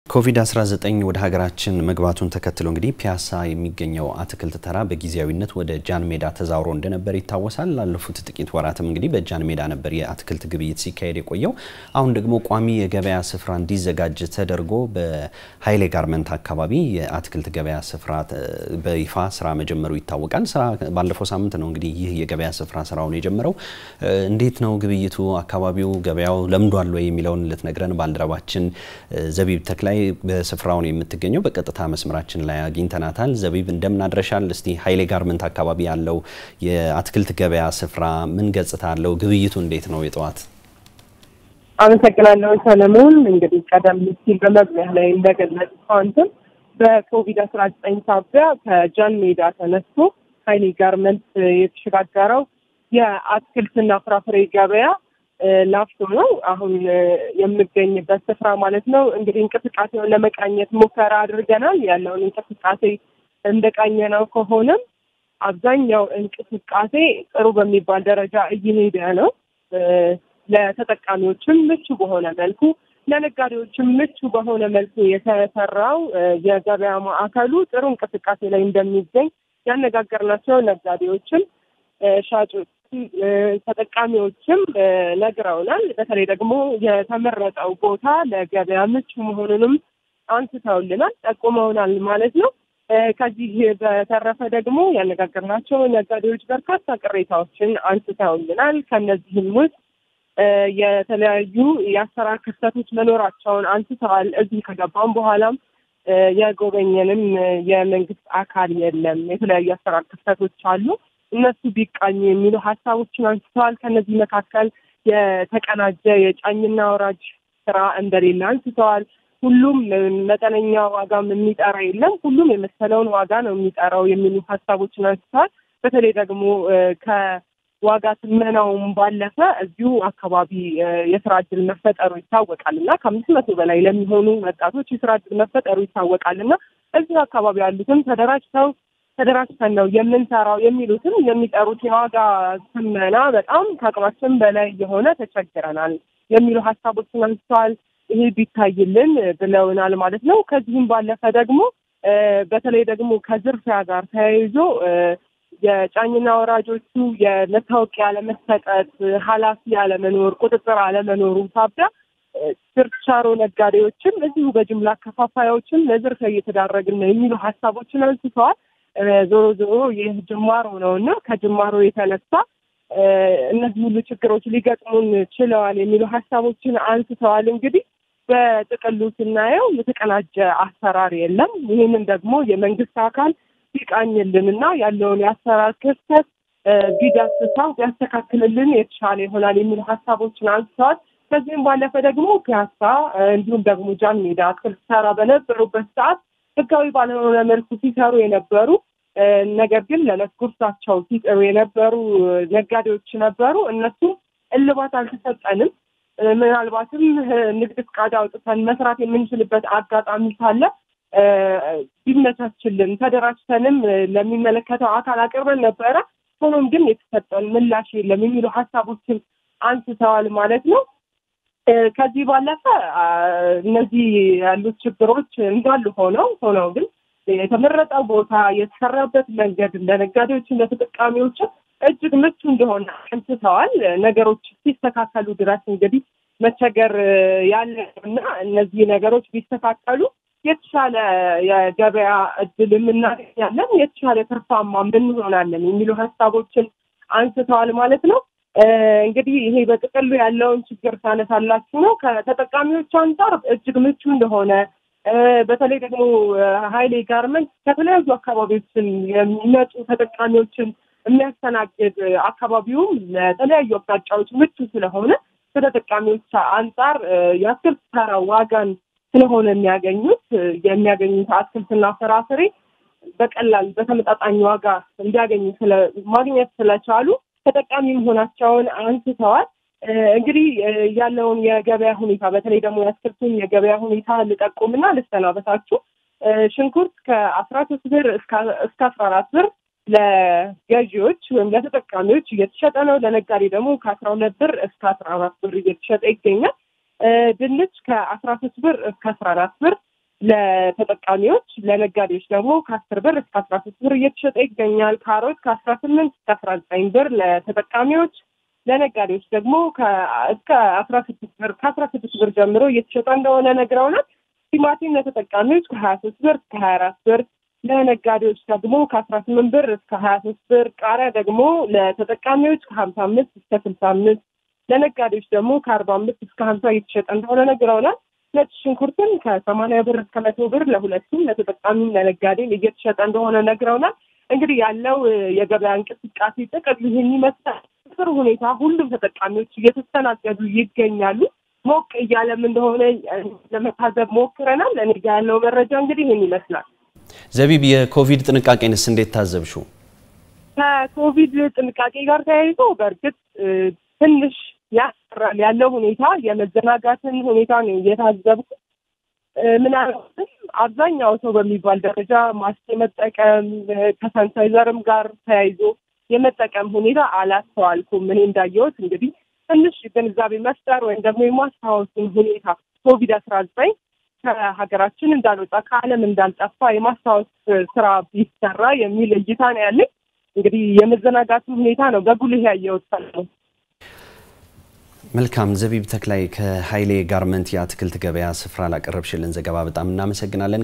ኮቪድ-19 ወደ ሀገራችን መግባቱን ተከትሎ እንግዲህ ፒያሳ የሚገኘው አትክልት ተራ በጊዜያዊነት ወደ ጃን ሜዳ ተዛውሮ እንደነበር ይታወሳል። ላለፉት ጥቂት ወራትም እንግዲህ በጃን ሜዳ ነበር የአትክልት ግብይት ሲካሄድ የቆየው። አሁን ደግሞ ቋሚ የገበያ ስፍራ እንዲዘጋጅ ተደርጎ በሀይሌ ጋርመንት አካባቢ የአትክልት ገበያ ስፍራ በይፋ ስራ መጀመሩ ይታወቃል። ስራ ባለፈው ሳምንት ነው እንግዲህ ይህ የገበያ ስፍራ ስራውን የጀመረው። እንዴት ነው ግብይቱ? አካባቢው ገበያው ለምዷል ወይ የሚለውን ልትነግረን ባልደረባችን ዘቢብ ተክላይ በስፍራውን የምትገኘው በቀጥታ መስመራችን ላይ አግኝተናታል። ዘቢብ እንደምን አድረሻል? እስቲ ሀይሌ ጋርመንት አካባቢ ያለው የአትክልት ገበያ ስፍራ ምን ገጽታ አለው? ግብይቱ እንዴት ነው የጠዋት? አመሰግናለሁ ሰለሞን። እንግዲህ ቀደም ሲል በመግቢያ ላይ እንደገለጽከው አንተም በኮቪድ አስራ ዘጠኝ ሳቢያ ከጃን ሜዳ ተነስቶ ሀይሌ ጋርመንት የተሸጋገረው የአትክልትና ፍራፍሬ ገበያ ላፍቶ ነው አሁን የምገኝበት ስፍራ ማለት ነው። እንግዲህ እንቅስቃሴውን ለመቃኘት ሙከራ አድርገናል። ያለውን እንቅስቃሴ እንደቃኘ ነው ከሆነም አብዛኛው እንቅስቃሴ ጥሩ በሚባል ደረጃ እየሄደ ነው። ለተጠቃሚዎችም ምቹ በሆነ መልኩ ለነጋዴዎችም ምቹ በሆነ መልኩ የተሰራው የገበያ ማዕከሉ ጥሩ እንቅስቃሴ ላይ እንደሚገኝ ያነጋገርናቸው ነጋዴዎችም ሻጮች ተጠቃሚዎችም ነግረውናል። በተለይ ደግሞ የተመረጠው ቦታ ለገበያ ምቹ መሆኑንም አንስተውልናል፣ ጠቁመውናል ማለት ነው። ከዚህ በተረፈ ደግሞ ያነጋገርናቸው ነጋዴዎች በርካታ ቅሬታዎችን አንስተውልናል። ከነዚህም ውስጥ የተለያዩ የአሰራር ክፍተቶች መኖራቸውን አንስተዋል። እዚህ ከገባም በኋላም የጎበኘንም የመንግስት አካል የለም፣ የተለያዩ አሰራር ክፍተቶች አሉ እነሱ ቢቃኙ የሚሉ ሀሳቦችን አንስተዋል። ከነዚህ መካከል የተቀናጀ የጫኝና ወራጅ ስራ እንደሌለ አንስተዋል። ሁሉም መጠነኛ ዋጋም የሚጠራ የለም፣ ሁሉም የመሰለውን ዋጋ ነው የሚጠራው የሚሉ ሀሳቦችን አንስተዋል። በተለይ ደግሞ ከዋጋ ትመናውም ባለፈ እዚሁ አካባቢ የስራ እድል መፈጠሩ ይታወቃል እና ከአምስት መቶ በላይ ለሚሆኑ ወጣቶች የስራ እድል መፈጠሩ ይታወቃል እና እዚሁ አካባቢ ያሉትም ተደራጅተው ተደራጅተን ነው የምንሰራው የሚሉትም የሚጠሩት የዋጋ ትመና በጣም ከአቅማችን በላይ የሆነ ተቸግረናል የሚሉ ሀሳቦችን አንስተዋል። ይሄ ቢታይልን ብለውናል ማለት ነው። ከዚህም ባለፈ ደግሞ በተለይ ደግሞ ከዝርፊያ ጋር ተያይዞ የጫኝና ወራጆቹ የመታወቂያ አለመሰጠት፣ ኃላፊ አለመኖር፣ ቁጥጥር አለመኖሩ ሳቢያ ችርቻሮ ነጋዴዎችም እዚሁ በጅምላ አከፋፋዮችም ለዝርፊያ እየተዳረግን ነው የሚሉ ሀሳቦችን አንስተዋል። ዞሮ ዞሮ ይህ ጅማሮ ነው እና ከጅማሮ የተነሳ እነዚህ ሁሉ ችግሮች ሊገጥሙን ችለዋል የሚሉ ሀሳቦችን አንስተዋል። እንግዲህ በጥቅሉ ስናየው የተቀናጀ አሰራር የለም። ይህንን ደግሞ የመንግስት አካል ቢቃኝልን እና ያለውን የአሰራር ክፍተት ቢዳስሳው ቢያስተካክልልን የተሻለ ይሆናል የሚሉ ሀሳቦችን አንስተዋል። ከዚህም ባለፈ ደግሞ ፒያሳ እንዲሁም ደግሞ ጃን ሜዳ አትክልት ተራ በነበሩበት ሰዓት ህጋዊ ባልሆነ መልኩ ሲሰሩ የነበሩ ነገር ግን ለዕለት ጉርሳቸው ሲጥሩ የነበሩ ነጋዴዎች ነበሩ። እነሱም እልባት አልተሰጠንም፣ ምናልባትም ንግድ ፍቃድ አውጥተን መስራት የምንችልበት አጋጣሚ ካለ ቢመቻችልን ተደራጅተንም ለሚመለከተው አካል አቅርበን ነበረ። ሆኖም ግን የተሰጠን ምላሽ የለም የሚሉ ሀሳቦችን አንስተዋል ማለት ነው። ከዚህ ባለፈ እነዚህ ያሉት ችግሮች እንዳሉ ሆነው ሆነው ግን የተመረጠው ቦታ የተሰራበት መንገድ ለነጋዴዎችን ለተጠቃሚዎችን እጅግ ምቹ እንደሆነ አንስተዋል። ነገሮች ሲስተካከሉ ድረስ እንግዲህ መቸገር ያለ እና እነዚህ ነገሮች ቢስተካከሉ የተሻለ የገበያ እድል የምናገኛለን፣ የተሻለ ትርፋማ እንሆናለን የሚሉ ሀሳቦችን አንስተዋል ማለት ነው። እንግዲህ ይሄ በጥቅሉ ያለውን ችግር ታነሳላችሁ ነው። ከተጠቃሚዎች አንጻር እጅግ ምቹ እንደሆነ በተለይ ደግሞ ሀይሌ ጋርመንት ከተለያዩ አካባቢዎችን የሚመጡ ተጠቃሚዎችን የሚያስተናግድ አካባቢውም ለተለያዩ አቅጣጫዎች ምቹ ስለሆነ ከተጠቃሚዎች አንጻር የአትክልት ተራ ዋጋን ስለሆነ የሚያገኙት የሚያገኙት አትክልትና ፍራፍሬ በቀላል በተመጣጣኝ ዋጋ እንዲያገኙ ማግኘት ስለቻሉ ተጠቃሚ መሆናቸውን አንስተዋል። እንግዲህ ያለውን የገበያ ሁኔታ በተለይ ደግሞ የአትክልቱን የገበያ ሁኔታ ልጠቁምና ልሰናበታችሁ። ሽንኩርት ከአስራ ሶስት ብር እስከ አስራ አራት ብር ለገዢዎች ወይም ለተጠቃሚዎች እየተሸጠ ነው። ለነጋዴ ደግሞ ከአስራ ሁለት ብር እስከ አስራ አራት ብር እየተሸጠ ይገኛል። ድንች ከአስራ ሶስት ብር እስከ አስራ አራት ብር ለተጠቃሚዎች ለነጋዴዎች ደግሞ ከአስር ብር እስከ አስራ ሶስት ብር እየተሸጠ ይገኛል። ካሮት ከአስራ ስምንት እስከ አስራ ዘጠኝ ብር ለተጠቃሚዎች ለነጋዴዎች ደግሞ እስከ አስራ ስድስት ብር ከአስራ ስድስት ብር ጀምሮ እየተሸጠ እንደሆነ ነግረውናል። ቲማቲም ለተጠቃሚዎች ከሀያ ሶስት ብር እስከ ሀያ አራት ብር ለነጋዴዎች ደግሞ ከአስራ ስምንት ብር እስከ ሀያ ሶስት ብር ቃሪያ ደግሞ ለተጠቃሚዎች ከሀምሳ አምስት እስከ ስልሳ አምስት ለነጋዴዎች ደግሞ ከአርባ አምስት እስከ ሀምሳ እየተሸጠ እንደሆነ ነግረውናል። ነጭ ሽንኩርትን ከሰማንያ ብር እስከ መቶ ብር ለሁለቱም ለተጠቃሚም ለነጋዴም እየተሸጠ እንደሆነ ነግረውናል። እንግዲህ ያለው የገበያ እንቅስቃሴ ጥቅል ይህን ይመስላል። ጥሩ ሁኔታ ሁሉም ተጠቃሚዎች እየተስተናገዱ ይገኛሉ። ሞቅ እያለም እንደሆነ ለመታዘብ ሞክረናል። እኔ ጋ ያለው መረጃ እንግዲህ ይህን ይመስላል። ዘቢብ፣ የኮቪድ ጥንቃቄንስ እንዴት ታዘብሽው? ከኮቪድ ጥንቃቄ ጋር ተያይዞ በእርግጥ ትንሽ ያስፈራል ያለው ሁኔታ የመዘናጋትን ሁኔታ ነው እየታዘብኩ። ምናልባትም አብዛኛው ሰው በሚባል ደረጃ ማስክ የመጠቀም ከሳኒታይዘርም ጋር ተያይዞ የመጠቀም ሁኔታ አላስተዋልኩም። እኔ እንዳየሁት እንግዲህ ትንሽ ግንዛቤ መፍጠር ወይም ደግሞ የማስታወሱን ሁኔታ ኮቪድ አስራ ዘጠኝ ከሀገራችን እንዳልወጣ ከዓለም እንዳልጠፋ የማስታወስ ስራ ቢሰራ የሚል እይታ ነው ያለኝ። እንግዲህ የመዘናጋትን ሁኔታ ነው በጉልህ ያየሁት። ሰለሞን መልካም። ዘቢብ ተክላይ ከሀይሌ ጋርመንት የአትክልት ገበያ ስፍራ ላቀረብሽልን ዘገባ በጣም እናመሰግናለን።